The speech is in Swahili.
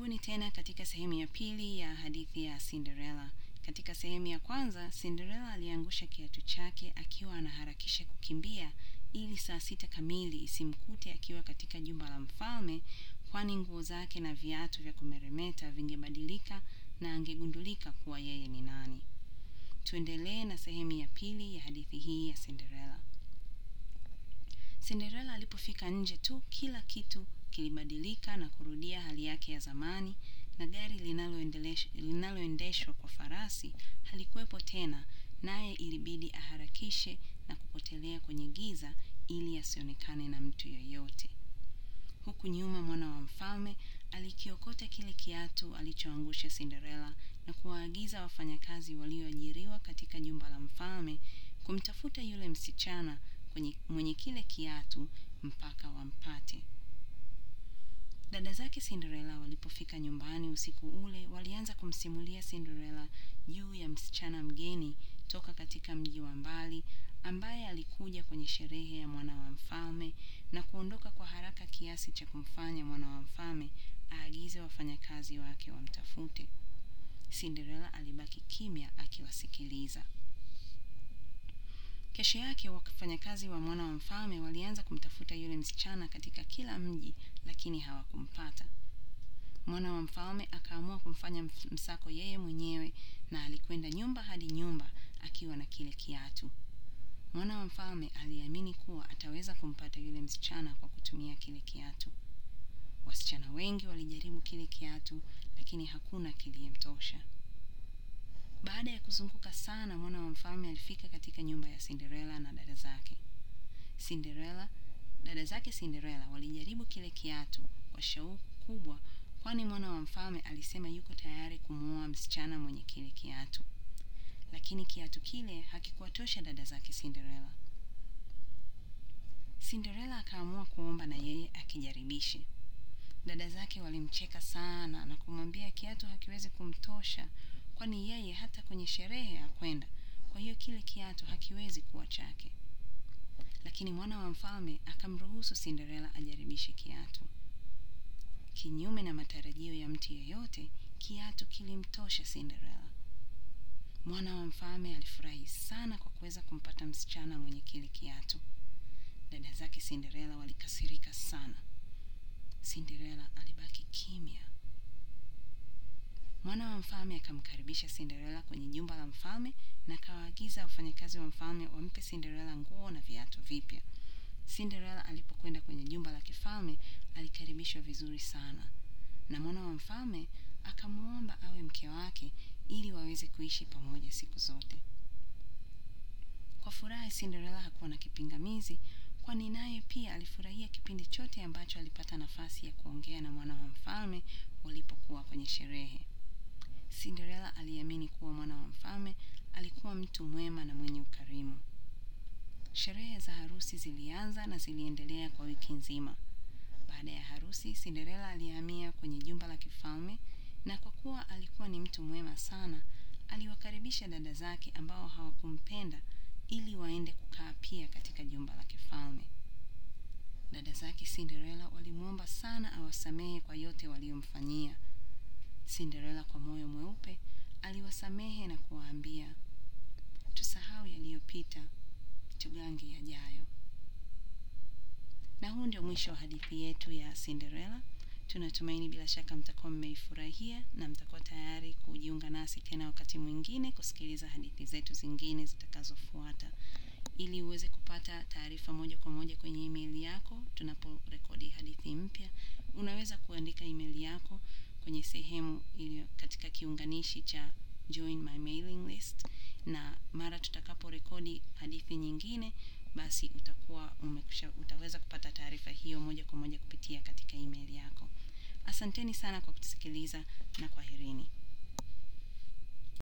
Karibuni tena katika sehemu ya pili ya hadithi ya Cinderella. Katika sehemu ya kwanza, Cinderella aliangusha kiatu chake akiwa anaharakisha kukimbia ili saa sita kamili isimkute akiwa katika jumba la mfalme, kwani nguo zake na viatu vya kumeremeta vingebadilika na angegundulika kuwa yeye ni nani. Tuendelee na sehemu ya pili ya hadithi hii ya Cinderella. Cinderella alipofika nje tu, kila kitu kilibadilika na kurudia hali yake ya zamani, na gari linaloendelesh- linaloendeshwa kwa farasi halikuwepo tena, naye ilibidi aharakishe na kupotelea kwenye giza ili asionekane na mtu yoyote. Huku nyuma mwana wa mfalme alikiokota kile kiatu alichoangusha Cinderella na kuwaagiza wafanyakazi walioajiriwa katika jumba la mfalme kumtafuta yule msichana kwenye, mwenye kile kiatu mpaka wampate. Dada zake Cinderella walipofika nyumbani usiku ule, walianza kumsimulia Cinderella juu ya msichana mgeni toka katika mji wa mbali ambaye alikuja kwenye sherehe ya mwana wa mfalme na kuondoka kwa haraka kiasi cha kumfanya mwana wa mfalme aagize wafanyakazi wake wamtafute. Cinderella alibaki kimya akiwasikiliza. Kesho yake wafanyakazi wa mwana wa mfalme walianza kumtafuta yule msichana katika kila mji, lakini hawakumpata. Mwana wa mfalme akaamua kumfanya ms- msako yeye mwenyewe na alikwenda nyumba hadi nyumba akiwa na kile kiatu. Mwana wa mfalme aliamini kuwa ataweza kumpata yule msichana kwa kutumia kile kiatu. Wasichana wengi walijaribu kile kiatu, lakini hakuna kiliyemtosha. Baada ya kuzunguka sana, mwana wa mfalme alifika katika nyumba ya Cinderella na dada zake. Cinderella, dada zake Cinderella walijaribu kile kiatu kwa shauku kubwa, kwani mwana wa mfalme alisema yuko tayari kumwoa msichana mwenye kile kiatu. Lakini kiatu kile hakikuwatosha dada zake Cinderella. Cinderella akaamua kuomba na yeye akijaribishe. Dada zake walimcheka sana na kumwambia kiatu hakiwezi kumtosha, kwani yeye hata kwenye sherehe hakwenda, kwa hiyo kile kiatu hakiwezi kuwa chake. Lakini mwana wa mfalme akamruhusu Cinderella ajaribishe kiatu. Kinyume na matarajio ya mtu yeyote, kiatu kilimtosha Cinderella. Mwana wa mfalme alifurahi sana kwa kuweza kumpata msichana mwenye kile kiatu. Dada zake Cinderella walikasirika sana. Cinderella alibaki kimya. Mwana wa mfalme akamkaribisha Cinderella kwenye jumba la mfalme na akawaagiza wafanyakazi wa mfalme wampe Cinderella nguo na viatu vipya. Cinderella alipokwenda kwenye jumba la kifalme alikaribishwa vizuri sana, na mwana wa mfalme akamwomba awe mke wake ili waweze kuishi pamoja siku zote. Kwa furaha, Cinderella hakuwa na kipingamizi, kwani naye pia alifurahia kipindi chote ambacho alipata nafasi ya kuongea na mwana wa mfalme walipokuwa kwenye sherehe. Cinderella aliamini kuwa mwana wa mfalme alikuwa mtu mwema na mwenye ukarimu. Sherehe za harusi zilianza na ziliendelea kwa wiki nzima. Baada ya harusi, Cinderella alihamia kwenye jumba la kifalme na kwa kuwa alikuwa ni mtu mwema sana, aliwakaribisha dada zake ambao hawakumpenda ili waende kukaa pia katika jumba la kifalme. Dada zake Cinderella walimwomba sana awasamehe kwa yote waliomfanyia. Cinderella kwa moyo mweupe aliwasamehe na kuwaambia, tusahau yaliyopita, tugange yajayo. Na huu ndio mwisho wa hadithi yetu ya Cinderella. Tunatumaini bila shaka mtakuwa mmeifurahia na mtakuwa tayari kujiunga nasi tena wakati mwingine kusikiliza hadithi zetu zingine zitakazofuata. Ili uweze kupata taarifa moja kwa moja kwenye email yako tunaporekodi hadithi mpya, unaweza kuandika email yako kwenye sehemu iliyo katika kiunganishi cha join my mailing list, na mara tutakaporekodi hadithi nyingine, basi utakuwa umekusha, utaweza kupata taarifa hiyo moja kwa moja kupitia katika email yako. Asanteni sana kwa kutusikiliza na kwaherini.